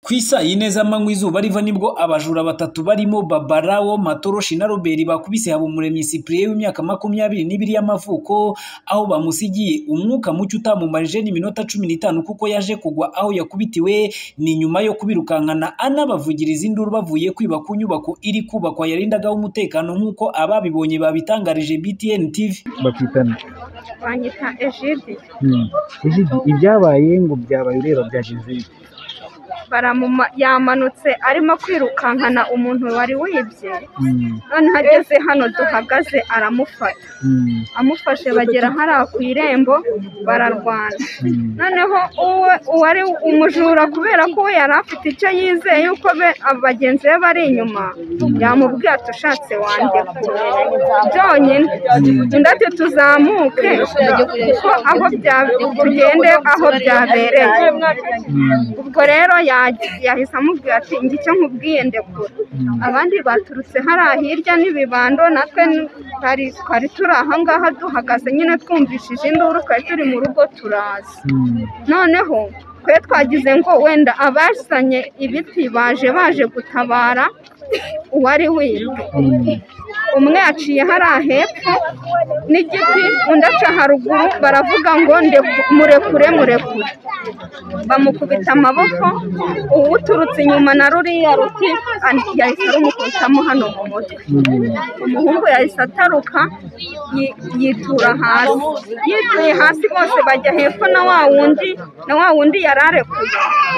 Ku isaa yine z'amanywa izuba riva nibwo abajura batatu barimo Babalawo, Matoroshi na Robert bakubise Habumuremyi Cyprien w'imyaka makumyabiri n'ibiri y'amavuko, aho bamusigiye umwuka muke utamumarije n'iminota cumi n'itanu kuko yaje kugwa aho yakubitiwe, ni nyuma yo kubirukankana anabavugiriza induru bavuye kwiba ku nyubako iri kubakwa yarindagaho umutekano nk'uko ababibonye babitangarije BTN TV. bakitana banyita ejidi Hmm. Ijiji, ibyabaye ngo byabaye ureba bya Joseph baramuma yamanutse arimo kwirukankana umuntu wari wibye Hmm. none ageze hano duhagaze aramufata Hmm. amufashe bagera hariya ku irembo bararwana Hmm. noneho uwe uwari umujura kubera ko we yari afite icyo yizeye yuko be- aba bagenzi be bari inyuma yamubwiye ati ushatse wandekura byonyine undi ati tuzamuke kuko aho bya- tugende aho byabereye Hmm. ubwo rero yagiye yahise amubwira ati njye icyo nkubwiye ndekura abandi baturutse hariya hirya n'ibibando natwe ni- twari twari turi aha ngaha duhagaze nyine twumvishije induru twari turi mu rugo turaza Hmm. noneho twe twagize ngo wenda abazanye ibiti baje baje gutabara uwari wibwe Hmm. umwe yaciye hariya hepfo n'igiti undi aca haruguru baravuga ngo ndeku- murekure murekure bamukubita amaboko uwuturutse inyuma na ruriya ruti an- yahise arumukubitamo hano mu mutwe Hmm. umuhungu yahise ataruka yi- yitura hasi yituye hasi bose bajya hepfo na wa wundi na wa wundi yari arekuye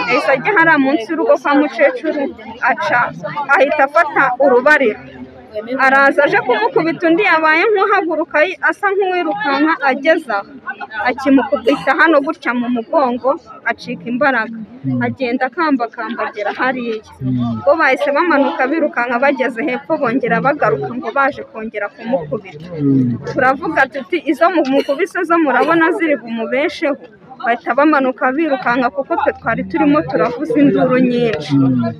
yahise ajya hariya munsi y'urugo kwa mukecuru aca ahita afata urubariro araza aje kumukubita undi yabaye nk'uhaguruka yi- asa nk'uwirukanka ageze aho akimukubita hano gutya mu mugongo acika imbaraga agenda akambakamba agera hariya bo bahise bamanuka birukanka bageze hepfo bongera bagaruka ngo baje kongera kumukubita Hmm. turavuga tuti izo mu- mukubise zo murabona ziri bumubesheho bahita bamanuka birukanka kuko twe twari turimo turavuza induru nyinshi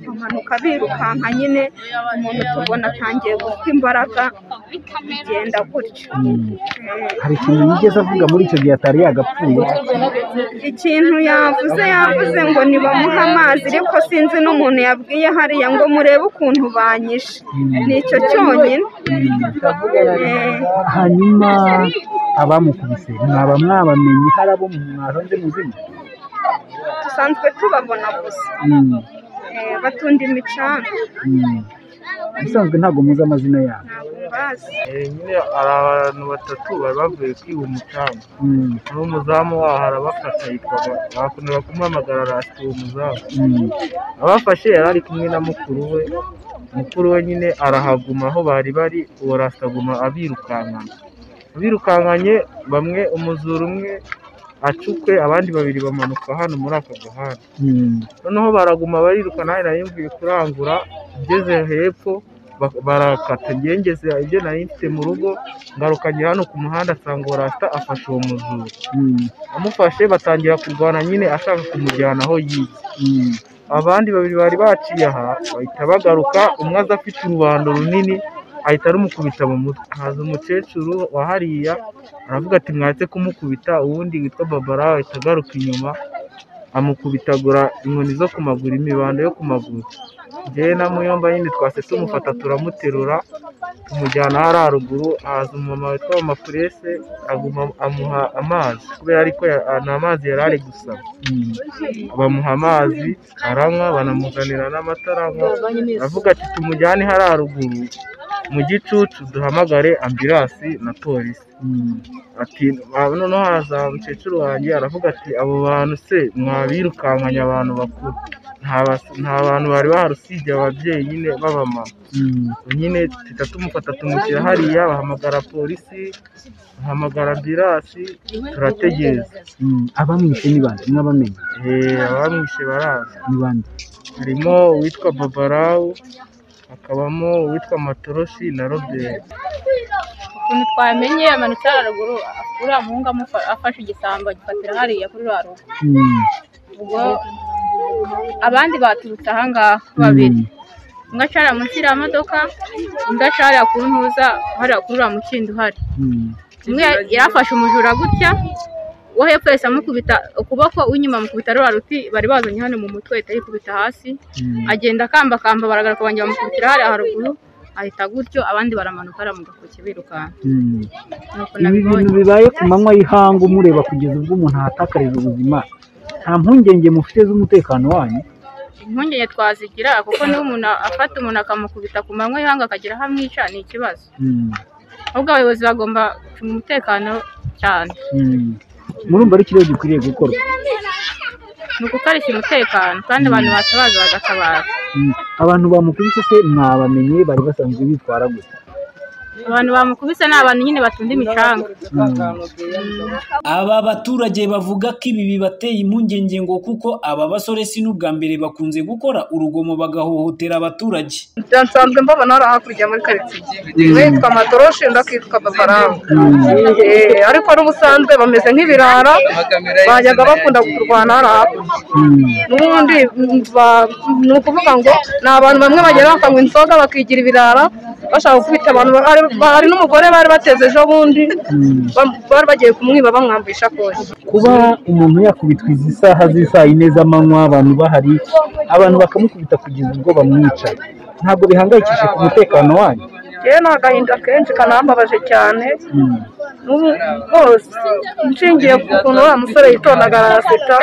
bamanuka birukanka nyine umuntu tubona atangiye gufite imbaraga bigenda gutya Hmm. Eh, hari ikintu yigeze avuga muri icyo gihe atari yagapfuye ikintu yavuze yavuze ngo nibamuhe amazi ariko sinzi n'umuntu yabwiye hariya ngo murebe ukuntu banyishe ni icyo cyonyine Eh, hanyuma abamukubise mwaba mwabamenye hari abo mwaronze muzima dusanzwe tubabona gusa Hmm. Eh, batunda imicanga Hmm. ubusanzwe ntabwo muzi amazina yabo ntabwo mbazi Eh, nyine hari abantu batatu bari bavuye kwiba umucanga Hmm. n'umuzamu waho arabafata yitwaga bakunda kumuhamagara rasita uwo muzamu Hmm. abafashe yari ari kumwe na mukuru we mukuru we nyine arahaguma aho bari bari uwo rasita aguma abirukankana abirukankanye bamwe umuzuru umwe acukwe abandi babiri bamanuka hano muri aka gahanda Hmm. noneho baraguma bariruka nawe nari yumviye kurangura ngeze hepfo ba- barakata ngewe ngeze ibyo nari mfite mu rugo ngarukanye hano ku muhanda asanga uwo rasita afashe uwo muzuru Hmm. amufashe batangira kurwana nyine ashaka kumujyana aho yize Hmm. abandi babiri bari baciye aha bahita bagaruka umwe aza afite urubando runini ahita rumukubita mu mutwe haza umukecuru wa hariya aravuga ati mwatse kumukubita uwundi witwa babara ahita agaruka inyuma amukubitagura inkoni zo ku maguru imibando yo ku maguru njyewe na muyomba nyine twase tumufata turamuterura tumujyana hariya haruguru haza umumama witwa mama purese aguma amuha amazi kubera ariko nta mazi yari ari gusaba Hmm. bamuha amazi aranywa banamuzanira n'amatarama aravuga ati tumujyane hariya haruguru mu gicucu duhamagare ambiransi na polisi Hmm. ati "Ah, noneho haza umukecuru wanjye aravuga ati abo bantu se mwabirukankanye abantu bakuru nta bas- nta bantu bari bahari usibye ababyeyi nyine b'abamama Hmm. nyine duhita tumufata tumushyira hariya bahamagara polisi bahamagara ambiransi turategereza Hmm. abamwishe ni bande mwabamenye Eh, abamwishe baraza ni bande harimo uwitwa babarawu hakabamo uwitwa matoroshi na robert ukuntu twamenye amanota haruguru uriya muhungu amufa- afashe igisambo agifatira hariya kuri rwa rugo Hmm. ubwo abandi baturutse aha ngaha babiri umwe acara munsi y'iriya modoka undi acara ku ntuza hariya kuri uriya mukindo uhari Hmm. umwe yari afashe umujura gutya uwo hepfo yahise amukubita ukuboko uw'inyuma amukubita ruriya ruti bari bazanye hano mu mutwe ahita yikubita hasi agenda akambakamba baragaruka bongera bamukubitira hariya haruguru ahita gutyo abandi baramanuka hariya mu gatoki birukanka nuko ibi bintu nabibonye bibaye ku manywa y'ihangu mureba kugeza ubwo umuntu ahatakariza ubuzima nta mpungenge mufite z'umutekano wanyu impungenge twazigira kuko niba umuntu afata umuntu akamukubita ku manywa y'ihanga akagira aho amwica ni ikibazo Mm, ahubwo abayobozi bagomba gucunga umutekano cyane mm. murumva ari ikirego gikwiriye gukorwa ni ugukarishya umutekano kandi abantu batabaza bagatabara Mm. abantu bamukubise se mwabamenye bari basanzwe bitwara gusa abantu bamukubise ni abantu nyine batunda imicanga Aba baturage bavuga ko ibi bibateye impungenge ngo kuko aba basore si n'ubwa mbere bakunze gukora urugomo bagahohotera abaturage. nsanzwe mbabona hariya hakurya muri karitsiye we yitwa matoroshi undi akitwa babaranga Eh, ariko n'ubusanzwe bameze nk'ibirara bajyaga bakunda kurwana hariya hakurya Mm. n'ubundi mm, ba- ni ukuvuga ngo ni abantu bamwe bagera bakanywa inzoga bakigira ibirara bashaka gukubita abantu Hari- hari n'umugore bari bateze ejo bundi ba- bari bagiye kumwiba bamwambuye isakoshi kuba umuntu yakubitwa izi saha z'isaa yine z'amanywa abantu bahari abantu bakamukubita kugeza ubwo bamwica ntabwo bihangayikishije ku mutekano wanyu yewe ni agahinda kenshi kanambabaje cyane Mm. n'ubu rwose nshingiye ku kuntu wa musore yitondaga araseka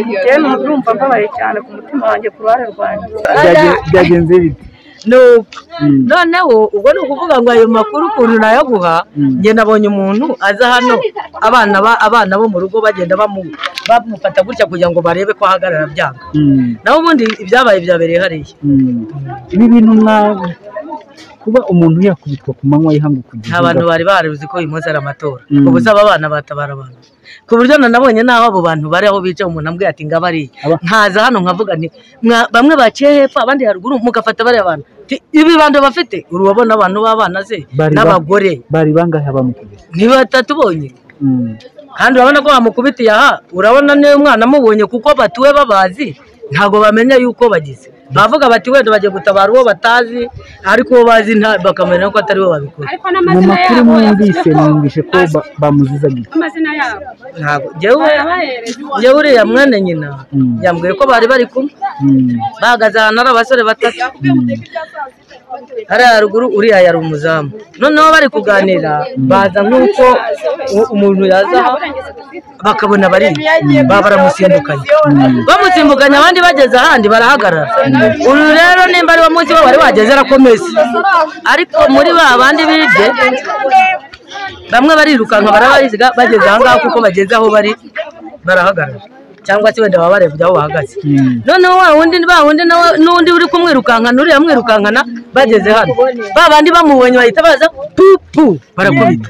njyewe numva mbabaye cyane ku mutima wanjye ku ruhare rwanjye Byage- byagenze bite nuko Mm. noneho ubwo ni ukuvuga ngo ayo makuru ukuntu nayaguha Mm. njye nabonye umuntu aza hano abana ba- abana bo mu rugo bagenda bamu- bamufata gutya kugira ngo barebe ko ahagarara byanga Mm. naho ubundi ibyabaye byabereye hariya Mm. ibi bintu ntabwo kuba umuntu yakubitwa ku manywa y'ihangu kugeza nta bantu bari barabizi ko uyu munsi ari amatora Mm. ubu se aba bana batabara abantu ku buryo na nabonye n'aho abo bantu bari aho bicaye umuntu ambwiye ati ngaba ariya Aba- nkaza hano nkavuga nti "Mwa- bamwe baciye hepfo abandi haruguru mugafata bariya bantu Ti- ibibando bafite urabona abantu b'abana se Bari ba- n'abagore bari bangahe bamukubise ni batatu bonyine Mm. kandi urabona ko bamukubitiye aha urabona niyo mwana amubonye kuko batuwe babazi ntabwo bamenya yuko bagize bavuga bati wenda bagiye gutabara uwo batazi ariko uwo bazi nta- bakamenya ko atari bo babikora ariko mu n'amazina makuru yabo mwumvise numvise ko ba- bamuzizaga iki amazina yabo ntabwo jyewe bahereza jyewe uriya mwana nyina Mm. yambwiye ko bari bari kumwe Mm. bahagaze ahantu ari abasore batatu hariya haruguru uriya yari umuzamu noneho bari kuganira baza nk'uko u- umuntu yaza aha, bakabona bari baba baramusimbukanye bamusimbukanye abandi bageze ahandi barahagarara uru rero nimba ari wo munsi we wari wageze arakomeza ariko muri ba bandi bibye bamwe barirukanka barabariziga bageze aha ngaha kuko bageze aho bari barahagarara cyangwa se wenda baba barebye aho bahagaze Mm. noneho wa wundi ba wundi nawe n'undi uri kumwirukankana uriya mwirukankana bageze hano ba bandi bamubonye bahita baza pupu barakubita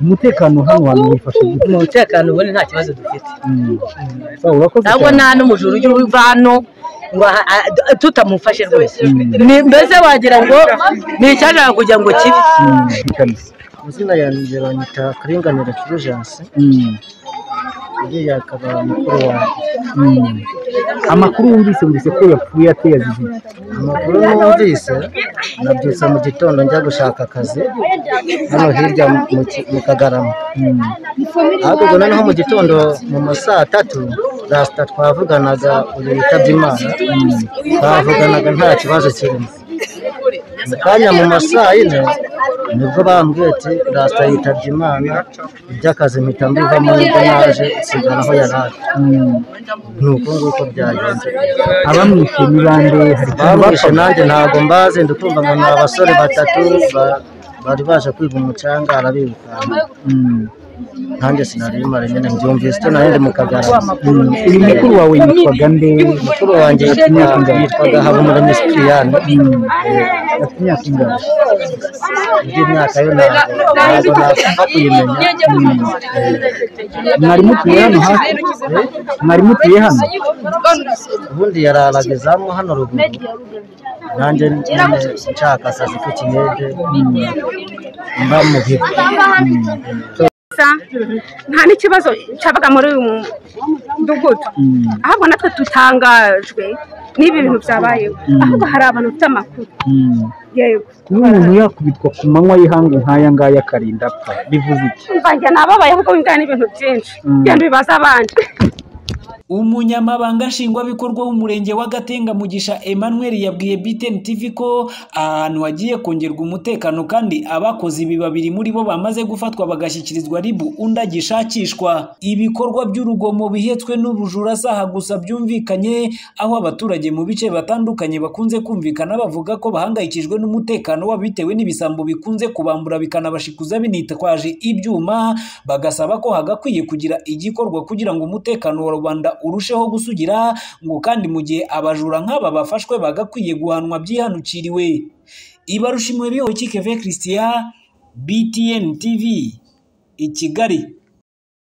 umutekano hano hantu wifashe gute umutekano ubundi nta kibazo dufite Mm. Sawa, urakoze ntabwo cyane. nta n'umujura ujya uva hano ngo aha- a- d- tutamufashe rwose Ni- mbese wagira ngo ni icyashaka kugira ngo kibe Mm. Ikanisa. izina yanjye banyita karinganire fulgence Mm. uriya akaba mukuru wanjye Mm. amakuru wumvise wumvise ko yapfuye ateye azize iki? amakuru numvise nabyutse mu gitondo njya gushaka akazi hano hirya mu Ki- mu kagarama Mm. ariko ubwo noneho mu gitondo mu ma saa tatu rasita twavuganaga uyu witabye imana twavuganaga nta kibazo kirimo mu kanya mu ma saa yine nibwo bambwiye ati rasita yitabye imana iby'akazi mpita mbivamo nibwo naje nsigara aho yari ari Mm. ni uko nguko byagenze abamwishe ni bande hari icyo bamwishe bakoze? nanjye ntabwo mbazi ndikumva ngo ni abasore batatu ba- bari baje kwiba umucanga arabirukanka Mm. nanjye sinari mara nyine mbyumvise icyo nari ndi mu kagarama Mm. uyu mukuru wawe yitwaga nde mukuru wanjye yitwa- yitwaga habumuremyi sikiriyani afite imyaka ingana indi myaka yo ntabwo ntabwo napfa kuyimenya mwari mutuye hano hafi mwari mutuye hano ubundi yararaga izamu hano ruguru nanjye nyine nshaka akazi k'ikinyege mba mu bigo gusa nta n'ikibazo cyabaga muri uyu mudugudu Mm. ahubwo natwe tutangajwe n'ibi bintu byabayeho ahubwo hari abantu bafite amakuru yego kuba umuntu yakubitwa ku manywa y'ihangu nk'aya ngaya akarinda apfa bivuze iki mvanjye nababaye ahubwo wingana n'ibintu byinshi genda bibaza abandi umunyamabanga nshingwabikorwa w'umurenge wa gatenga mugisha emmanuel yabwiye btn tv ko ahantu hagiye kongerwa umutekano kandi abakoze ibi babiri muri bo bamaze gufatwa bagashyikirizwa ribu undi agishakishwa ibikorwa by'urugomo bihetswe n'ubujura saha gusa byumvikanye aho abaturage mu bice batandukanye bakunze kumvikana bavuga ko bahangayikijwe n'umutekano wabo bitewe n'ibisambo bikunze kubambura bikanabashikuza binitwaje ibyuma bagasaba ko hagakwiye kugira igikorwa kugira ngo umutekano wa rubanda urusheho gusugira ngo kandi mu gihe abajura nk'aba bafashwe bagakwiye guhanwa byihanukiriwe ibarushimwe bihowe kikeve christian btn tv i kigali